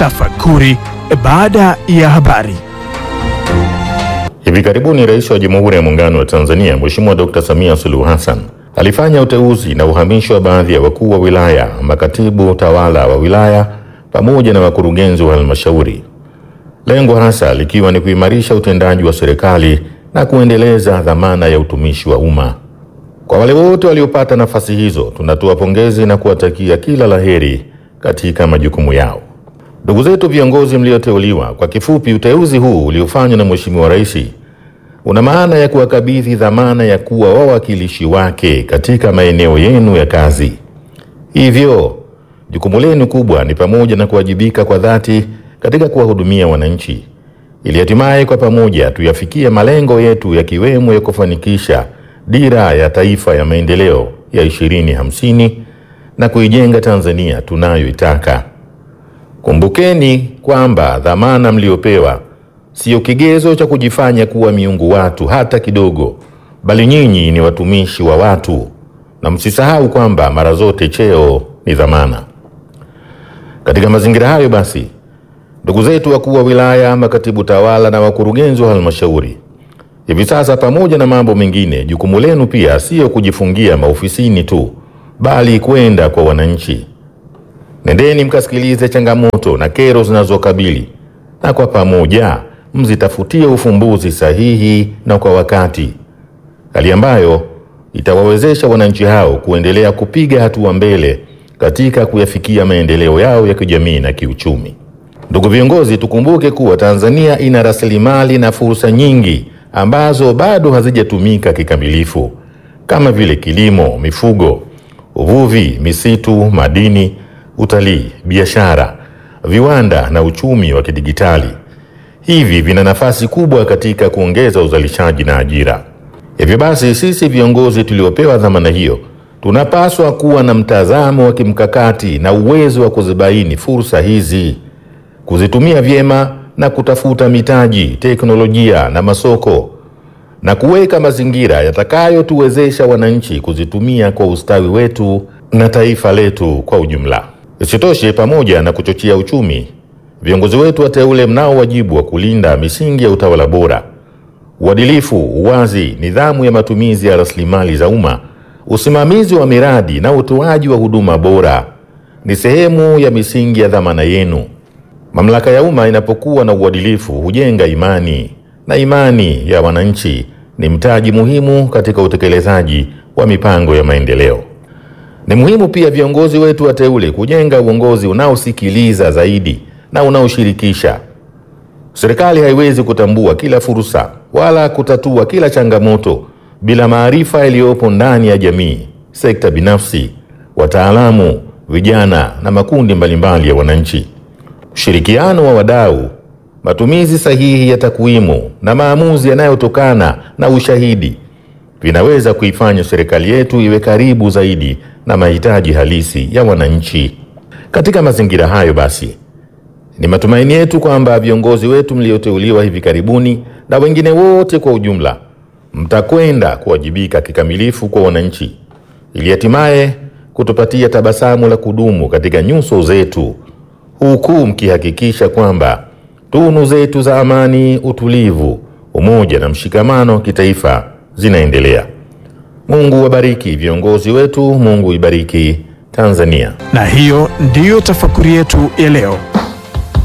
Tafakuri baada ya habari. Hivi karibuni Rais wa Jamhuri ya Muungano wa Tanzania Mheshimiwa Dr. Samia Suluhu Hassan alifanya uteuzi na uhamisho wa baadhi ya wakuu wa wilaya, makatibu tawala wa wilaya pamoja na wakurugenzi wa halmashauri, lengo hasa likiwa ni kuimarisha utendaji wa serikali na kuendeleza dhamana ya utumishi wa umma. Kwa wale wote waliopata nafasi hizo, tunatoa pongezi na kuwatakia kila laheri katika majukumu yao. Ndugu zetu viongozi mlioteuliwa, kwa kifupi, uteuzi huu uliofanywa na Mheshimiwa Rais una maana ya kuwakabidhi dhamana ya kuwa wawakilishi wake katika maeneo yenu ya kazi. Hivyo jukumu lenu kubwa ni pamoja na kuwajibika kwa dhati katika kuwahudumia wananchi, ili hatimaye kwa pamoja tuyafikie malengo yetu yakiwemo ya kufanikisha dira ya taifa ya maendeleo ya 2050 na kuijenga Tanzania tunayoitaka. Kumbukeni kwamba dhamana mliopewa siyo kigezo cha kujifanya kuwa miungu watu hata kidogo, bali nyinyi ni watumishi wa watu, na msisahau kwamba mara zote cheo ni dhamana. Katika mazingira hayo basi, ndugu zetu wakuu wa wilaya, makatibu tawala na wakurugenzi wa halmashauri, hivi sasa, pamoja na mambo mengine, jukumu lenu pia siyo kujifungia maofisini tu, bali kwenda kwa wananchi. Nendeni mkasikilize changamoto na kero zinazokabili na kwa pamoja mzitafutie ufumbuzi sahihi na kwa wakati, hali ambayo itawawezesha wananchi hao kuendelea kupiga hatua mbele katika kuyafikia maendeleo yao ya kijamii na kiuchumi. Ndugu viongozi, tukumbuke kuwa Tanzania ina rasilimali na fursa nyingi ambazo bado hazijatumika kikamilifu kama vile kilimo, mifugo, uvuvi, misitu, madini, utalii, biashara, viwanda na uchumi wa kidigitali. Hivi vina nafasi kubwa katika kuongeza uzalishaji na ajira. Hivyo basi, sisi viongozi tuliopewa dhamana hiyo tunapaswa kuwa na mtazamo wa kimkakati na uwezo wa kuzibaini fursa hizi, kuzitumia vyema na kutafuta mitaji, teknolojia na masoko na kuweka mazingira yatakayotuwezesha wananchi kuzitumia kwa ustawi wetu na taifa letu kwa ujumla. Isitoshe, pamoja na kuchochea uchumi, viongozi wetu wateule mnao wajibu wa kulinda misingi ya utawala bora, uadilifu, uwazi, nidhamu ya matumizi ya rasilimali za umma, usimamizi wa miradi na utoaji wa huduma bora. Ni sehemu ya misingi ya dhamana yenu. Mamlaka ya umma inapokuwa na uadilifu hujenga imani, na imani ya wananchi ni mtaji muhimu katika utekelezaji wa mipango ya maendeleo. Ni muhimu pia viongozi wetu wateule kujenga uongozi unaosikiliza zaidi na unaoshirikisha. Serikali haiwezi kutambua kila fursa wala kutatua kila changamoto bila maarifa yaliyopo ndani ya jamii, sekta binafsi, wataalamu, vijana na makundi mbalimbali ya wananchi. Ushirikiano wa wadau, matumizi sahihi ya takwimu na maamuzi yanayotokana na ushahidi vinaweza kuifanya serikali yetu iwe karibu zaidi na mahitaji halisi ya wananchi. Katika mazingira hayo basi, ni matumaini yetu kwamba viongozi wetu mlioteuliwa hivi karibuni na wengine wote kwa ujumla mtakwenda kuwajibika kikamilifu kwa wananchi ili hatimaye kutupatia tabasamu la kudumu katika nyuso zetu, huku mkihakikisha kwamba tunu zetu za amani, utulivu, umoja na mshikamano wa kitaifa zinaendelea. Mungu wabariki viongozi wetu, Mungu ibariki Tanzania. Na hiyo ndiyo tafakuri yetu ya leo.